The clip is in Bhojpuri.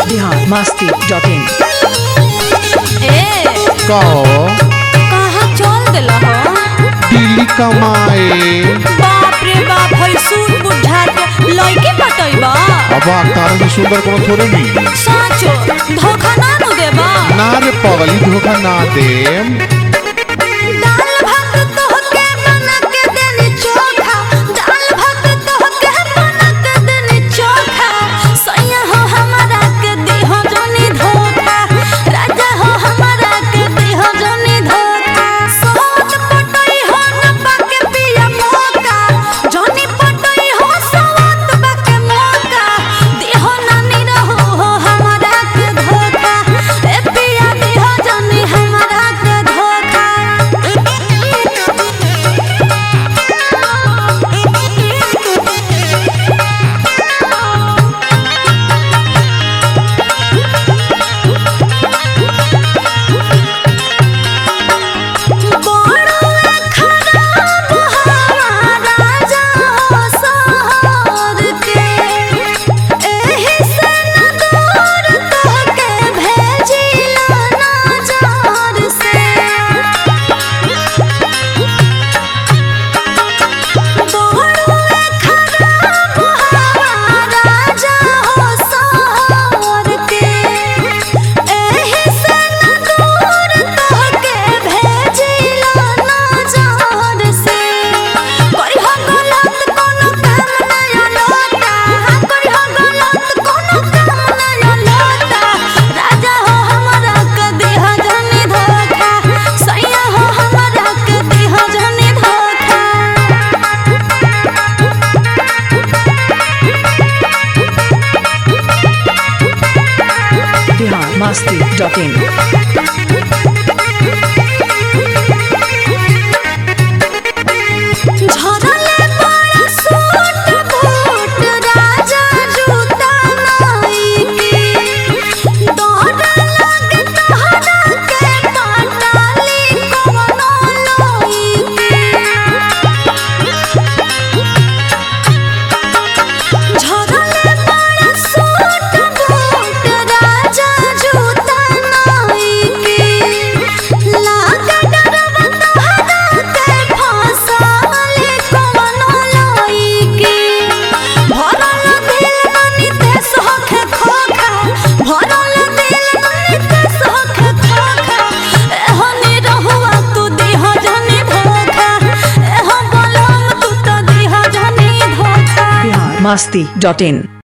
बिहार मस्ती डॉट इन ए कहो कहाँ चल दिल हो दिल्ली कमाए बाप रे बाप है सूट बुढ़ा के लड़के पटैबा अब तारा से सुंदर कोनो थोड़े मिली साचो धोखा ना नु देबा ना रे पगली धोखा ना देम दाल भात तोहके बना के देनी चोखा दाल भात तोहके बना के देनी चोखा सैया हो हमारा के दिहो जोनी धोखा राजा हो हमारा के दिहो जोनी धोखा सोत पटई हो न पाके पिया मौका जोनी पटई हो सोत पाके मौका दिहो नानी रहो हो हमारा के धोखा ए पिया दिहो जोनी हमारा के धोखा बड़ा खराब हवा राजा हो सहर के एही से न दूर तोहके भेजिला नजर से बड़ा खराब हवा राजा हो सहर के एही से न दूर तोहके भेजिला नजर से कोई हो गलत कोनो काम नया लोटा कोई हो गलत कोनो काम नया लोटा राजा हो हमारा के देह जनी धोखा सैया हो हमारा के देह जनी धोखा बिहार मस्ती डॉट इन झरले बड़ा सूट बूट राजा जूता नाई के डर लगे तहरा के पाटाली कवनो लोई के झरले बड़ा सूट बूट राजा जूता नाई के लागे डरवा तहरा के फसाले कवनो लोई के भरल दिल ननी ते सोखे खोखा भरल दिल ननी ते सोखे खोखा एहनी रहुआ तू दिह जनी धोखा एह बलम तू तो दिह जनी धोखा बिहार मस्ती डॉट इन